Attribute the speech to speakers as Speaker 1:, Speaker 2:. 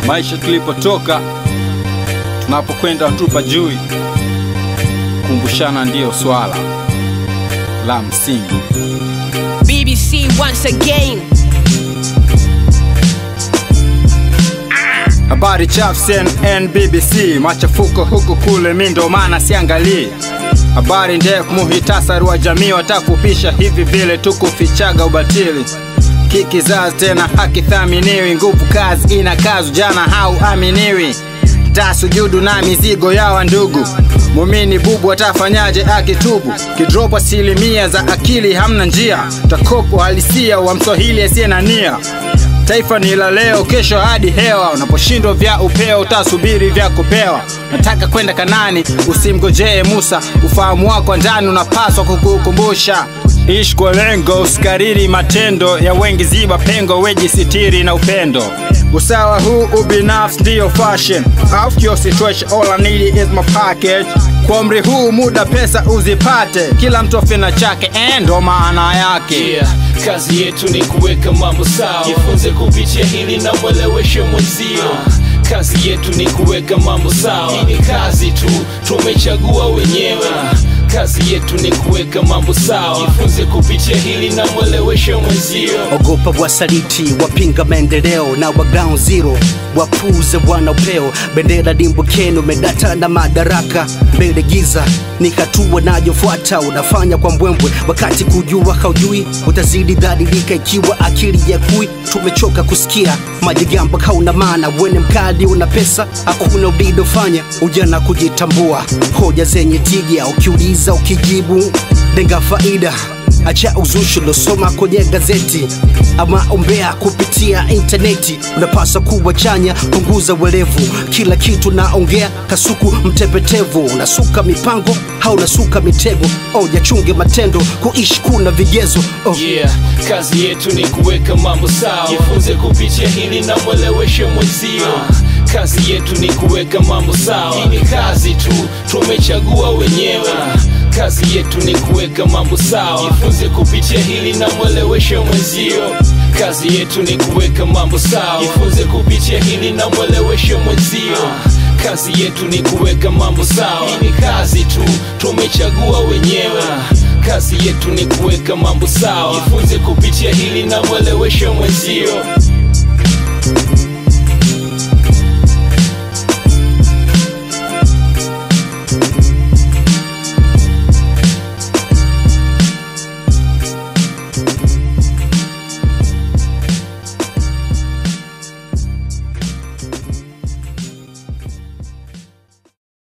Speaker 1: maisha tulipotoka, tunapokwenda tupa jui. Kumbushana ndiyo swala la msingi.
Speaker 2: BBC once again.
Speaker 1: Habari chafu CNN, BBC, machafuko huku kule, mi ndo maana siangalii habari ndefu, muhitasari wa jamii watafupisha hivi vile tukufichaga ubatili kikizazi tena hakithaminiwi, nguvu kazi ina kazi, jana hauaminiwi tasujudu na mizigo yawa ndugu mumini bubu atafanyaje akitubu kidropo asilimia za akili hamna njia takopo halisia wa mswahili asiye na nia taifa ni la leo kesho hadi hewa unaposhindwa vya upeo utasubiri vya kupewa nataka kwenda kanani usimgojee musa ufahamu wako wa ndani unapaswa kukukumbusha ishi kwa lengo usikariri matendo ya wengi ziba pengo wejisitiri na upendo usawa huu ubinafsi ndiyo fashion Off your situation all I need is my package kwa umri huu muda pesa uzipate kila mtu afina chake eh, ndo maana yake
Speaker 3: yeah. kazi yetu ni kuweka mambo sawa jifunze kupitia hili na mweleweshe mwenzio kazi yetu ni kuweka mambo sawa hii ni kazi tu tumechagua wenyewe kazi yetu ni kuweka mambo sawa jifunze kupitia hili na mweleweshe mwenzio
Speaker 4: ogopa wasaliti wapinga maendeleo na wa ground zero wapuze wana upeo bendera dimbukeni medata na madaraka mbele giza ni hatua nayofuata unafanya kwa mbwembwe wakati kujua haujui utazidi dhalilika ikiwa akili ya kui tumechoka kusikia majigamba kauna maana wene mkali una pesa hakuna ulilofanya ujana kujitambua hoja zenye tija ukiuliza ukijibu lenga faida acha uzushi uliosoma kwenye gazeti ama ombea kupitia intaneti unapaswa kuwa chanya punguza uelevu kila kitu naongea kasuku mtepetevu unasuka mipango au unasuka mitego oja chunge matendo kuishi kuna vigezo oh.
Speaker 3: yeah. kazi yetu ni kuweka mambo sawa jifunze kupitia hili na mweleweshe mwenzio kazi yetu ni kuweka mambo sawa hii ni kazi tu tumechagua wenyewe kazi yetu ni kuweka mambo sawa jifunze kupitia hili na mweleweshe mwenzio kazi yetu ni kuweka mambo sawa jifunze kupitia hili na mweleweshe mwenzio kazi yetu ni kuweka mambo sawa hii ni kazi tu tumechagua wenyewe kazi yetu ni kuweka mambo sawa jifunze kupitia hili na mweleweshe mwenzio